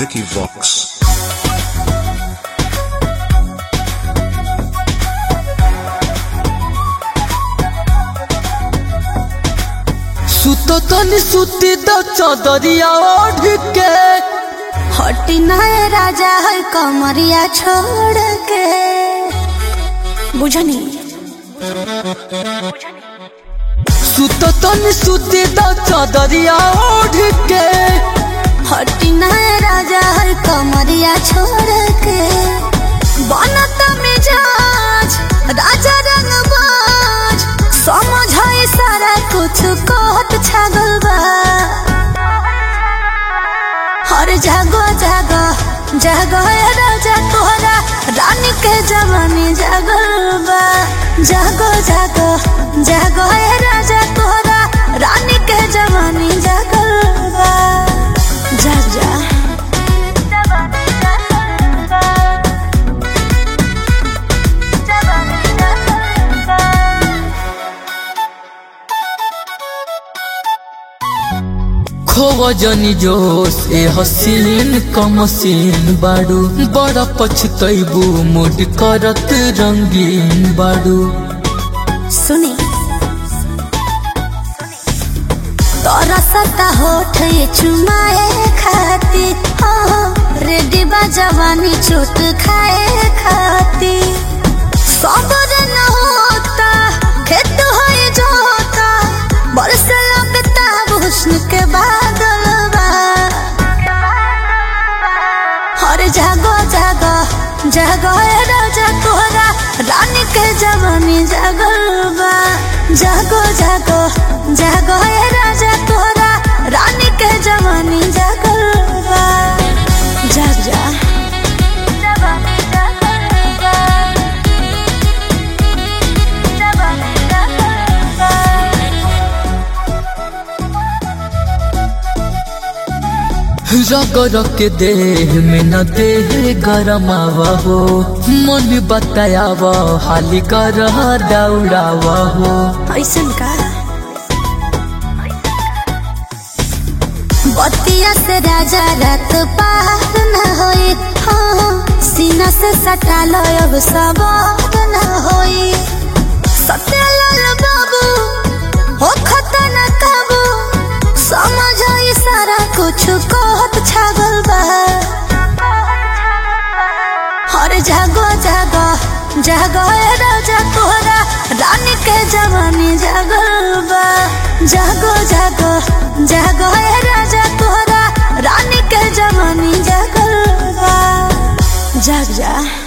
Vicky Vox. सुत तनी सुती द चदरिया ओढ़ के हटी नए राजा है कमरिया छोड़ के बुझनी सुत तनी सुती द चदरिया ओढ़ के हटी नए राजा है कमरिया छोड़ के बनत मिजाज राजा रंगबाज समझ है सारा कुछ कहत छागल बा हर जागो जागो जागो ए राजा तोहरा रानी के जवानी जागल बा जागो जागो जागो ए राजा तोहरा रानी के जवानी जागल बा जा जा खोव जनी जोश ए हसीन कमसीन बाड़ू बड़ा पछतैबू मुड करत रंगीन बाड़ू सुनी तोरा सता होठ ये चुमाए खाती हो रेडी बा जवानी चोट खाए खाती सबर न होता खेत है जोता बरस लगता हुस्न के बादल बा हर जागो जागो जागो ए राजा तोहरा रानी के जवानी जागल बा जागो जागो जागो ए राजा तोहरा रानी के जवानी जागल बा जाग जा रगर के देह में न देह गरमावा हो मन बतायावा हाली कर दौड़ावा हो ऐसन का बतिया से राजा रात पार न होई हाँ सीना से सटा लो अब सवार न होई सत्यालाल बाबू हो खतना काबू समझ आई सारा कुछ कहत छागल बा हर जागो जागो जागो ए राजा तोहरा रानी के जवानी जागल बा जागो जागो जागो ए राजा तोहरा रानी के जवानी जागल बा जाग जा